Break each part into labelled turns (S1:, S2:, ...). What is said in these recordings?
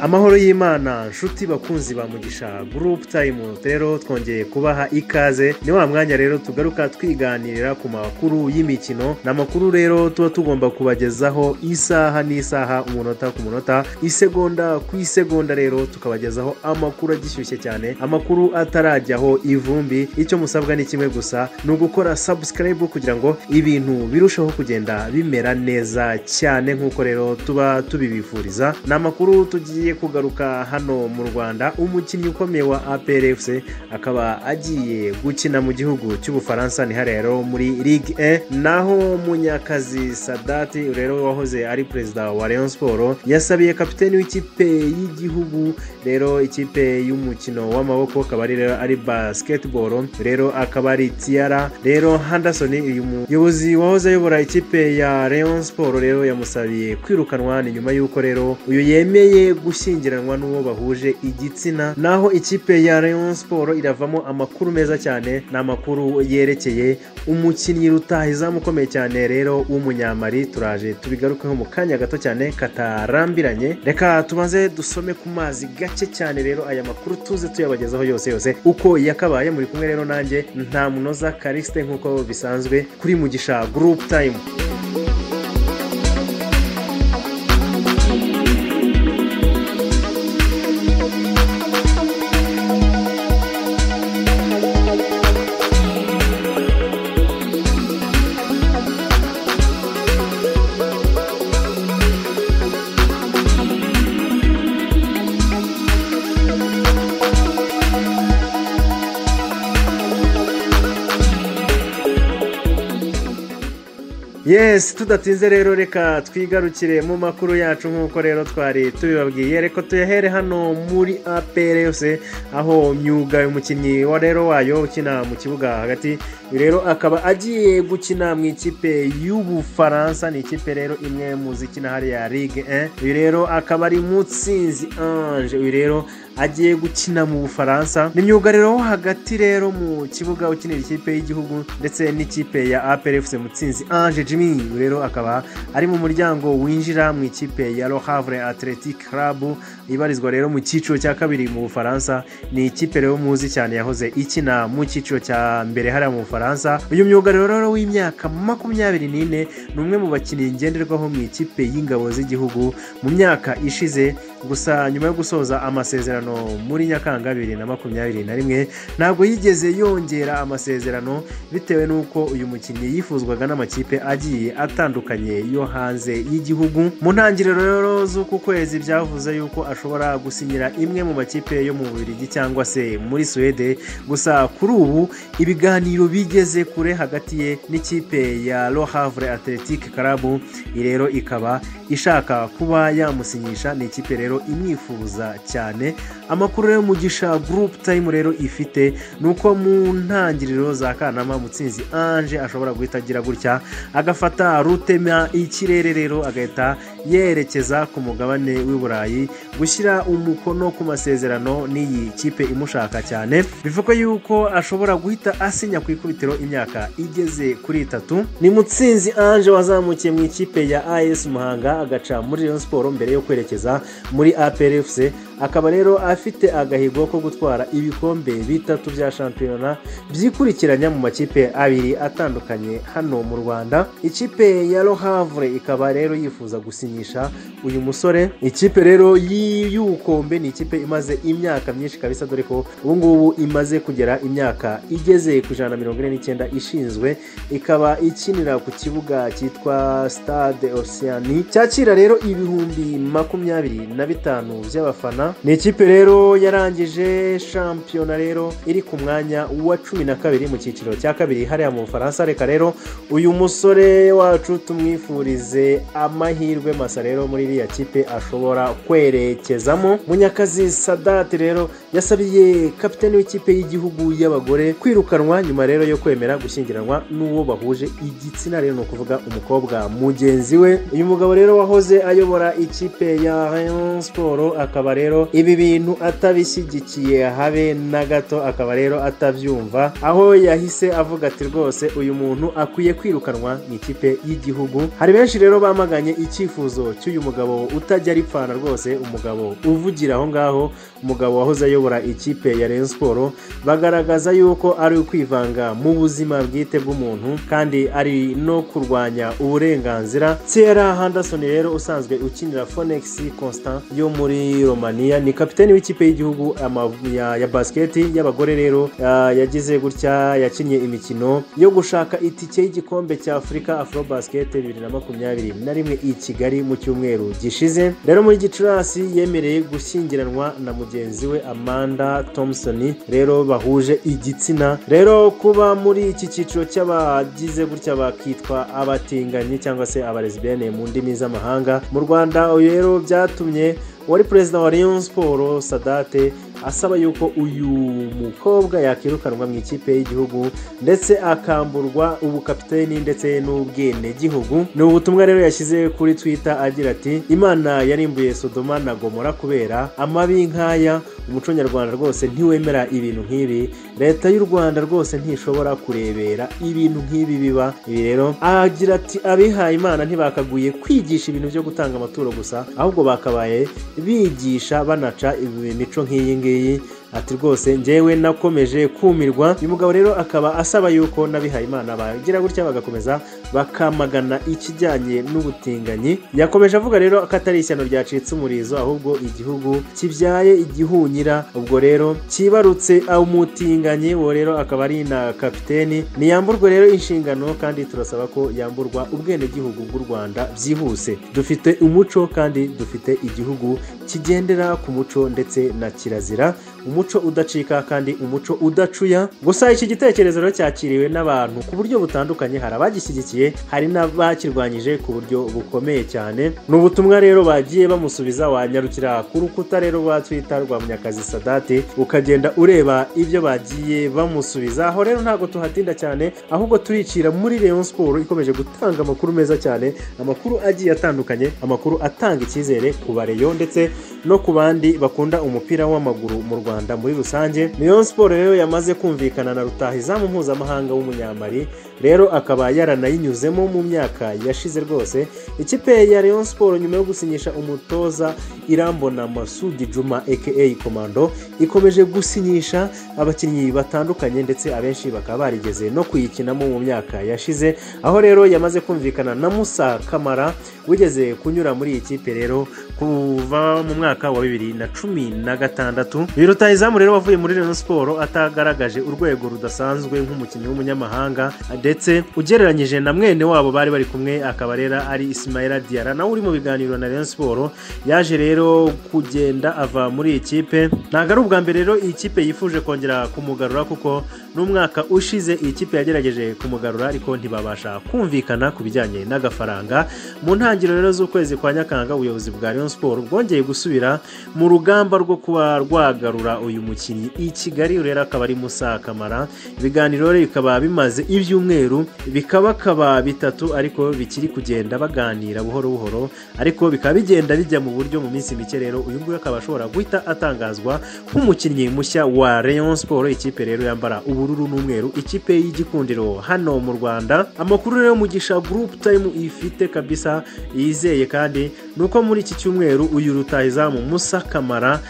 S1: amahoro y'imana nshuti bakunzi ba mugisha group time rero twongeye kubaha ikaze ni wa mwanya rero tugaruka twiganirira ku makuru y'imikino ni amakuru rero tuba tugomba kubagezaho isaha n'isaha umunota ku munota isegonda ku isegonda rero tukabagezaho amakuru agishyushye cyane amakuru atarajyaho ivumbi icyo musabwa ni kimwe gusa ni ugukora subscribe kugira ngo ibintu birusheho kugenda bimera neza cyane nk'uko rero tuba tubibifuriza ni amakuru tugiye kugaruka hano mu rwanda umukinnyi ukomeye wa APRFC akaba agiye gukina mu gihugu cy'ubufaransa ni hariya rero muri ligue 1 naho munyakazi sadati rero wahoze ari perezida wa rayon sport yasabiye kapiteni w'ikipe y'igihugu rero ikipe y'umukino w'amaboko akaba ari rero ari basketball rero akaba ari tiara rero Henderson uyu muyobozi wahoze ayobora ikipe ya rayon sport rero yamusabiye kwirukanwa ni nyuma y'uko rero uyu yemeye gushyingiranwa n'uwo bahuje igitsina naho ikipe ya rayon sport iravamo amakuru meza cyane ni amakuru yerekeye umukinnyi rutahizamu ukomeye cyane rero w'umunyamari turaje tubigarukeho mu kanya gato cyane katarambiranye reka tubanze dusome ku mazi gake cyane rero aya makuru tuze tuyabagezaho yose yose uko yakabaye muri kumwe rero nanjye nta munoza karisite nk'uko bisanzwe kuri mugisha group time yes tudatinze rero reka twigarukire mu makuru yacu nk'uko rero twari tubibabwiye reka tuyahere hano muri apr yose aho myuga umukinnyi wa rero wayo ukina mu kibuga hagati rero akaba agiye gukina mu ikipe y'ubufaransa ni ikipe rero imwe mu zikina hariya ligue 1 uyu rero akaba ari mutsinzi ange uyu rero agiye gukina mu bufaransa ni myugariro wo hagati rero mu kibuga ukinira ikipe y'igihugu ndetse n'ikipe ya APRFC mutsinzi Ange Jimmy rero akaba ari mu muryango winjira mu ikipe ya Le Havre Athletic Club ibarizwa rero mu cyiciro cya kabiri mu bufaransa ni ikipe rero muzi cyane yahoze ikina mu cyiciro cya mbere hariya mu bufaransa uyu myugariro rero w'imyaka makumyabiri n'ine ni umwe mu bakinnyi ngenderwaho mu ikipe y'ingabo z'igihugu mu myaka ishize gusa nyuma yo gusoza amasezerano muri nyakanga bibiri na makumyabiri na rimwe ntabwo yigeze yongera amasezerano bitewe n'uko uyu mukinnyi yifuzwaga n'amakipe agiye atandukanye yo hanze y'igihugu mu ntangiriro rero z'uku kwezi byavuze yuko ashobora gusinyira imwe mu makipe yo mu Bubiligi cyangwa se muri Suwede gusa kuri ubu ibiganiro bigeze kure hagati ye n'ikipe ya Le Havre Athletic Club rero ikaba ishaka kuba yamusinyisha ni ikipe rero imwifuza cyane amakuru rero mugisha gurupu tayimu rero ifite ni uko mu ntangiriro za kanama mutsinzi anje ashobora guhita agira gutya agafata rutema ikirere rero agahita yerekeza ku mugabane w'i burayi gushyira umukono ku masezerano n'iyi kipe imushaka cyane bivugwa yuko ashobora guhita asinya ku ikubitiro imyaka igeze kuri itatu ni mutsinzi anje wazamukiye mu ikipe ya as muhanga agaca muri Rayon siporo mbere yo kwerekeza muri aprfc akaba rero afite agahigo ko gutwara ibikombe bitatu bya shampiyona byikurikiranya mu makipe abiri atandukanye hano mu rwanda ikipe ya rohavure ikaba rero yifuza gusinyisha uyu musore ikipe rero y'iyukombe ni ikipe imaze imyaka myinshi kabisa dore ko ubungubu imaze kugera imyaka igeze ku ijana na mirongo ine n'icyenda ishinzwe ikaba ikinira ku kibuga cyitwa stade osiyani cyakira rero ibihumbi makumyabiri na bitanu by'abafana ni ikipe rero yarangije shampiyona rero iri ku mwanya wa cumi na kabiri mu cyiciro cya kabiri hariya mu bufaransa reka rero uyu musore wacu tumwifurize amahirwe masa rero muri iriya kipe ashobora kwerekezamo munyakazi sadati rero yasabiye kapitani w'ikipe y'igihugu y'abagore kwirukanwa nyuma rero yo kwemera gushyingiranwa n'uwo bahuje igitsina rero ni ukuvuga umukobwa mugenzi we uyu mugabo rero wahoze ayobora ikipe ya rayon siporo akaba rero rero ibi bintu atabishyigikiye habe na gato akaba rero atabyumva aho yahise avuga ati rwose uyu muntu akwiye kwirukanwa mu ikipe y'igihugu hari benshi rero bamaganye icyifuzo cy'uyu mugabo utajya aripfana rwose umugabo uvugira aho ngaho umugabo wahoze ayobora ikipe ya Rayon Sport bagaragaza yuko ari ukwivanga mu buzima bwite bw'umuntu kandi ari no kurwanya uburenganzira Thierry Henderson rero usanzwe ukinira Phoenix Constant yo muri Romania ni kapiteni w'ikipe y'igihugu ya, ya basiketi y'abagore rero uh, yagize gutya yakinnye imikino yo gushaka itike y'igikombe cya Afurika Afro Basket 2021 na rimwe i Kigali mu cyumweru gishize rero muri Gicurasi yemereye gushyingiranwa na mugenzi we Amanda Thompson rero bahuje igitsina rero kuba muri iki cyiciro cy'abagize gutya bakitwa abatinganyi cyangwa se abalesbienne mu ndimi z'amahanga mu Rwanda rero byatumye wari perezida wa Rayon Sport Sadate asaba yuko uyu mukobwa yakirukanwa mu ikipe y'igihugu ndetse akamburwa ubukapiteni ndetse n'ubwenegihugu ni ubutumwa rero yashyize kuri twitter agira ati imana yarimbuye sodoma na gomora kubera amabi nk'aya umuco nyarwanda rwose ntiwemera ibintu nk'ibi leta y'u rwanda rwose ntishobora kurebera ibintu nk'ibi biba ibi rero agira ati abihaye imana ntibakaguye kwigisha ibintu byo gutanga amaturo gusa ahubwo bakabaye bigisha banaca imico nk'iyi ngiyi ati rwose ngewe nakomeje kumirwa uyu mugabo rero akaba asaba yuko n'abihayimana bagira gutya bagakomeza bakamagana ikijyanye n'ubutinganyi yakomeje avuga rero ko atari ishyano ryacitse umurizo ahubwo igihugu kibyaye igihunyira ubwo rero kibarutse umutinganyi uwo rero akaba ari na kapiteni ntiyamburwe rero inshingano kandi turasaba ko yamburwa ubwenegihugu bw'u rwanda byihuse dufite umuco kandi dufite igihugu kigendera ku muco ndetse na kirazira umuco udacika kandi umuco udacuya gusa iki gitekerezo rero cyakiriwe n'abantu ku buryo butandukanye hari abagishyigikiye hari n'abakirwanyije ku buryo bukomeye cyane ni ubutumwa rero bagiye bamusubiza wanyarukira ku rukuta rero rwa twita rwa munyakazi sadate ukagenda ureba ibyo bagiye bamusubiza aho rero ntabwo tuhatinda cyane ahubwo turicira muri leon siporo ikomeje gutanga amakuru meza cyane amakuru agiye atandukanye amakuru atanga icyizere ku bareyo ndetse no ku bandi bakunda umupira w'amaguru mu rwanda rwanda muri rusange niyo siporo rero yamaze kumvikana na rutahizamu mpuzamahanga w'umunyamari rero akaba yaranayinyuzemo mu myaka yashize rwose ikipe ya Rayon siporo nyuma yo gusinyisha umutoza irambona masudi juma aka komando ikomeje gusinyisha abakinnyi batandukanye ndetse abenshi bakaba barigeze no kuyikinamo mu myaka yashize aho rero yamaze kumvikana na musa kamara wigeze kunyura muri iyi kipe rero kuva mu mwaka wa bibiri na cumi na gatandatu rutahizamu rero wavuye muri reno siporo atagaragaje urwego rudasanzwe nk'umukinnyi w'umunyamahanga ndetse ugereranyije na mwene wabo bari bari kumwe akaba rero ari isimayira diyara nawe uri mu biganiro na reno siporo yaje rero kugenda ava muri iyi kipe ntabwo ari ubwa mbere rero iyi kipe yifuje kongera kumugarura kuko n'umwaka ushize iyi kipe yagerageje kumugarura ariko ntibabasha kumvikana ku bijyanye n'agafaranga mu ntangiriro rero z'ukwezi kwa nyakanga ubuyobozi bwa reno siporo bwongeye gusubira mu rugamba rwo kuba rwagarura uyu mukinnyi i kigali rero akaba ari musa kamara ibiganiro rero bikaba bimaze ibyumweru bikabakaba bitatu ariko bikiri kugenda baganira buhoro buhoro ariko bikaba bigenda bijya mu buryo mu minsi mike rero uyu nguyu akaba ashobora guhita atangazwa nk'umukinnyi mushya wa Rayon siporo ikipe rero yambara ubururu n'umweru ikipe y'igikundiro hano mu rwanda amakuru rero mugisha gurupu tayimu ifite kabisa yizeye kandi ni uko muri iki cyumweru uyu rutahizamu musa kamara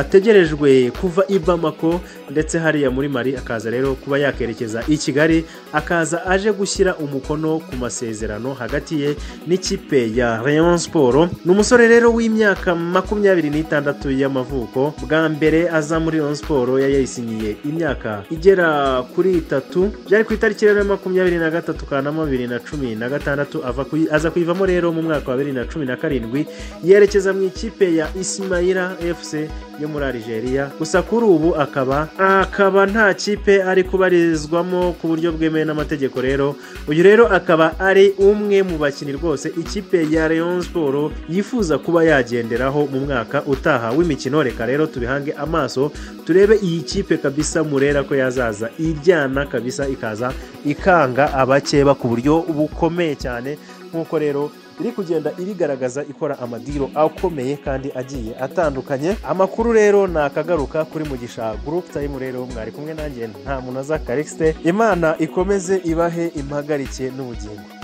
S1: ategerejwe kuva i bamako ndetse hariya muri mari akaza rero kuba yakerekeza i kigali akaza aje gushyira umukono ku masezerano hagati ye n'ikipe ya rayon siporo ni umusore rero w'imyaka makumyabiri n'itandatu y'amavuko bwa mbere aza muri rayon siporo yayisinyiye imyaka igera kuri itatu byari ku itariki rero ya makumyabiri na gatatu kanama bibiri na cumi na gatandatu aza kuyivamo rero mu mwaka wa bibiri na cumi na karindwi yerekeza mu ikipe ya isimayira fc yo muri Algeria gusa kuri ubu akaba akaba nta kipe ari kubarizwamo ku buryo bwemewe n'amategeko rero uyu rero akaba ari umwe mu bakinnyi rwose ikipe ya Rayon Sport yifuza kuba yagenderaho mu mwaka utaha w'imikino reka rero tubihange amaso turebe iyi kipe kabisa murera ko yazaza iryana kabisa ikaza ikanga abakeba ku buryo bukomeye cyane nk'uko rero iri kugenda irigaragaza ikora amadiro akomeye kandi agiye atandukanye amakuru rero ni akagaruka kuri mugisha group time rero mwari kumwe nanjye nta muntu aza imana ikomeze ibahe impagarike n'ubugingo